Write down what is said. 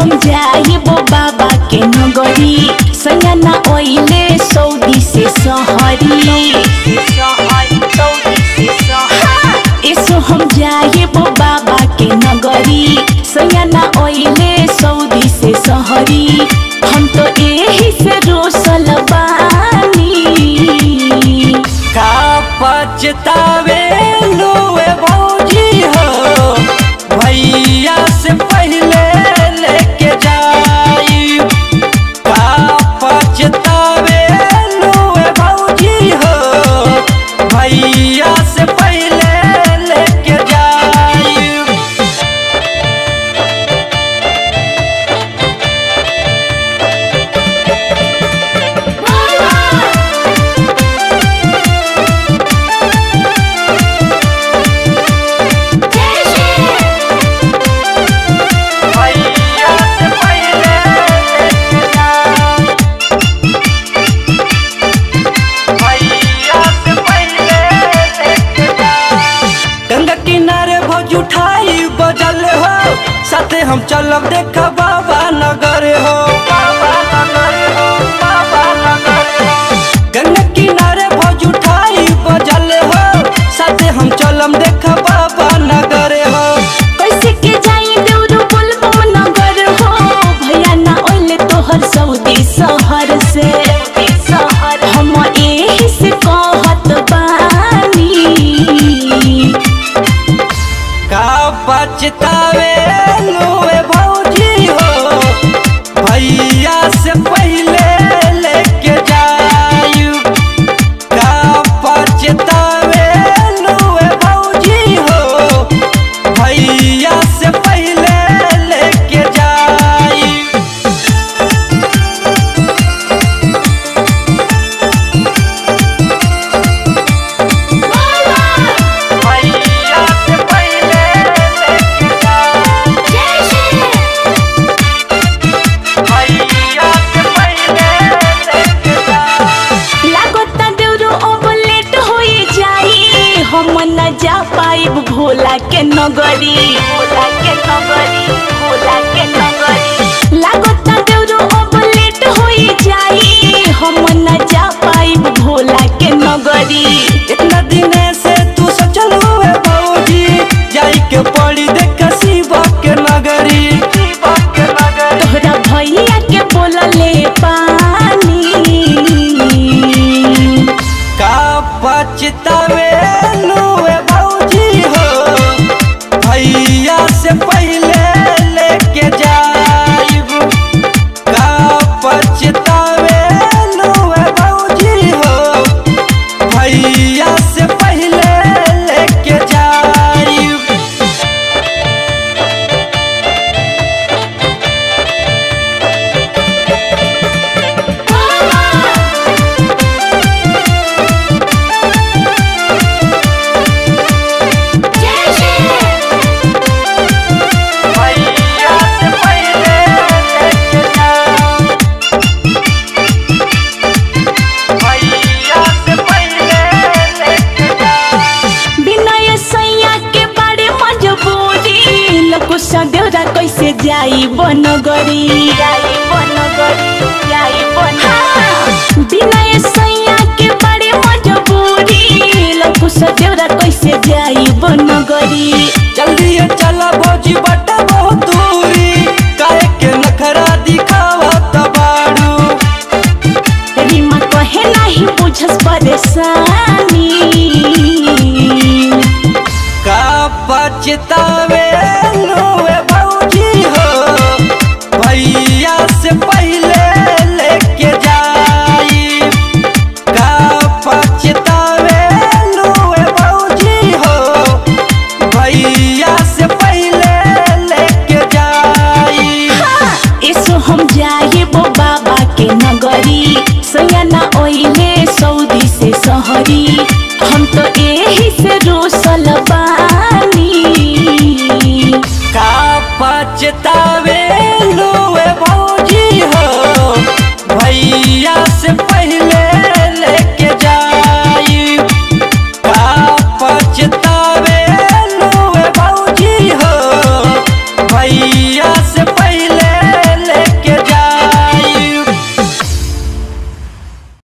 हम जाइबो बाबा के नगरी सयाना ओइले सऊदी से सहरी यसो हम जाइबो बाबा के नगरी सयाना ओइले सऊदी से सहरी हम तो एही से रोसल बानी का पछतावे लुए भौजी हो भैया से पहले लेके जाई का पछतावे लुए भौजी हो भैया से पहले लेके जाई भैया से पहले लेके जाई भैया से पहले लेके जाई गंगा किनारे भौज उठाई बजल हो साथे हम चलब देख बाबा नगर हो बाबा नगर हो बाबा नगर हो गंगा किनारे भौज उठाई बजल हो साथे हम चलब देख बाबा नगर हो कैसे के जाई देउरू बोलबम नगर हो भैया ना ओइले तोहर सऊदी शहर से हम एही से कहत बानी का पछतावे लुए भौजी हो भैया से पहले लेके जाई का पछतावे लुए भौजी हो भैया से पहले लेके जाई भैया से पहले लेके जाई भैया से पहले लेके जाई लागता देउरू अब लेट होई जाई हम न जा पाइब भोला के नगरी भोला के नगरी भोला के नगरी लागता देउरू अब लेट होई जाई हम न जा पाइब भोला के नगरी इतना दिने से तू सोचल हुए भौजी जाई के पड़ी देख शिवा के नगरी शिवा के नगरी तोहरा भैया के बोलले पानी का पछतावे लुए भौजी हो भैया से पहले लेके जाइब का पछतावे लुए भौजी हो भैया से पहले लेके जाइब भैया से पहले लेके जाइब भैया से पहले लेके जाइब बिनय सैया के बारे मजबूरी लोको सदेउरा कैसे जाई बनगरी जाई बनगरी जाई बन बिनय सैया के बारे मजबूरी लोको सदेउरा कैसे जाई बनगरी जल्दी ये चला भौजी बटा बहुत दूरी काहे के नखरा दिखावा तबाड़ू रीमा कहे नहीं बुझस परेशानी का पछतावे लुए भौजी हो भैया से पहले लेके जाई का पछतावे लुए भौजी हो भैया से पहले लेके जाई यसो हम जाइबो बाबा के नगरी सयाना ओइले सऊदी से सहरी हम तो एही से रोसल बा